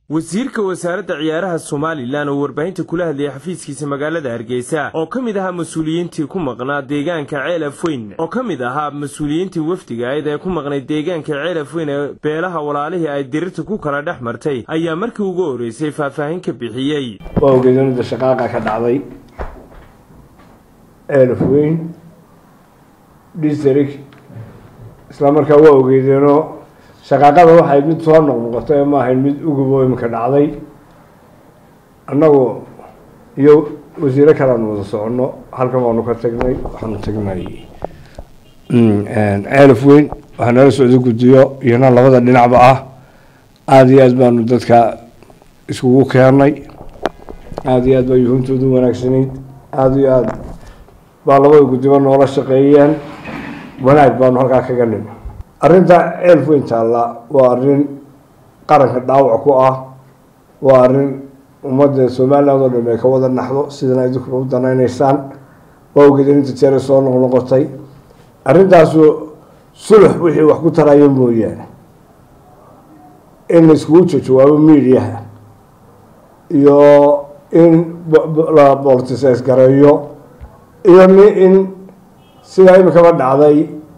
wasiirka wasaaradda ciyaaraha somalilan oo warbaahinta kula hadlayay xafiiskiisa magaalada hargeysa oo ka mid ahaa mas-uuliyiintii ku maqnaa deegaanka ceelaf weyn oo ka mid ahaa mas-uuliyiintii wafdiga ayd ee ku maqnay deegaanka ceelaf weyn ee beelaha walaalihii ay dirirta ku kala dhex martay ayaa markii ugu horreysay faahfaahin ka bixiyey waa ogeedinada shaqaaqa ka dhacday ceelaf weyn district isla markaa waa ogeedeenoo shaqaaqada waxay mid soo noqnoqotay ma ahayn mid ugubo iminka dhacday annagu iyo wasiiro kalean wada soconno halkan waanu ka tagnay waxaanu tagnay ceelaf weyn waxaa nala socda guddiyo iyona labada dhinacba ah aada iyo aad baanu dadka iskugu keennay aada iyo aad baa yuhuuntoodu wanaagsanayd aada iyo aada baa labada guddiba noola shaqeeyeen wanaag baanu halkaa kaga nim arrinta ceelf weyn taalla waa arrin qaranka dhaawac ku ah waa arrin ummadda somaliland oo dham ay ka wada naxdo sidana idinkuna u danaynaysaan waa ogeedeen inta jeeray soo noqnoqotay arrintaasu sulux wixii wax ku taraya mooyaane in la iskugu jajawaabo mediaha iyo in la boltises gareeyo iyo in sidaa imikaba dhacday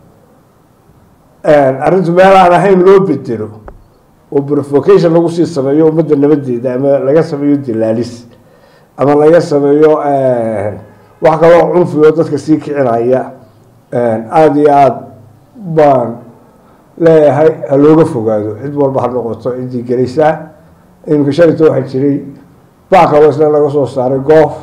arrintu meel aan ahayn loo bedelo oo provocation lagu sii sameeyo ummadda nabadeeda ama laga sameeyo dilaalis ama laga sameeyo wax kaloo cunfi oo dadka sii kicinaya aada iyo aada baan leeyahay ha looga fogaado cid walba ha noqoto ciddii gelaysaa iminka shalita waxaa jiray backa isla laga soo saaray goof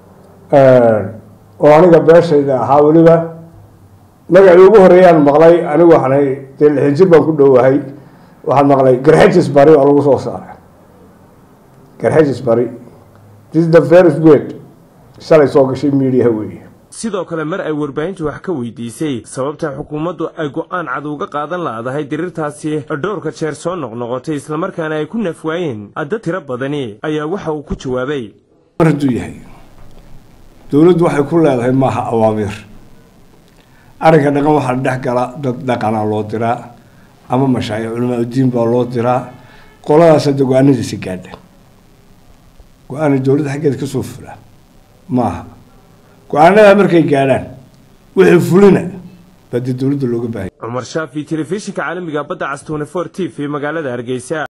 oo aniga beeshayda ahaa weliba magacii ugu horeeyaan maqlay anigu waxaanay dee lixin jir baan ku dhowahay waxaan maqlay garxajis bari oo lagu soo saaray garxajis bari this is the first word shalay soo gashay mediaha weeye sidoo kale mar ay warbaahintu wax ka weydiisay sababta xukuumaddu ay go-aan cad uga qaadan la-dahay dirirtaasi dhowrka jeer soo noqnoqotay islamarkaana ay ku nafwaayeen dad tiro badani ayaa waxa uu ku jawaabay mar hadduu yahay dowladdu waxay ku leedahay maaha awaamiir arrinka dhaqan waxaa dhex gala dad dhaqana loo diraa ama mashaayic culamaauddiin baa loo diraa qoladaas hadda go-aanadiisa gaadha go-aana dowladda xaggeeda kasoo fula maaha go-aanada markay gaadhaan wixii fulina baa dee dowladda looga baahanya cumar shaafi telefishinka caalamiga badda cas twenty four t v magaalada hargeysa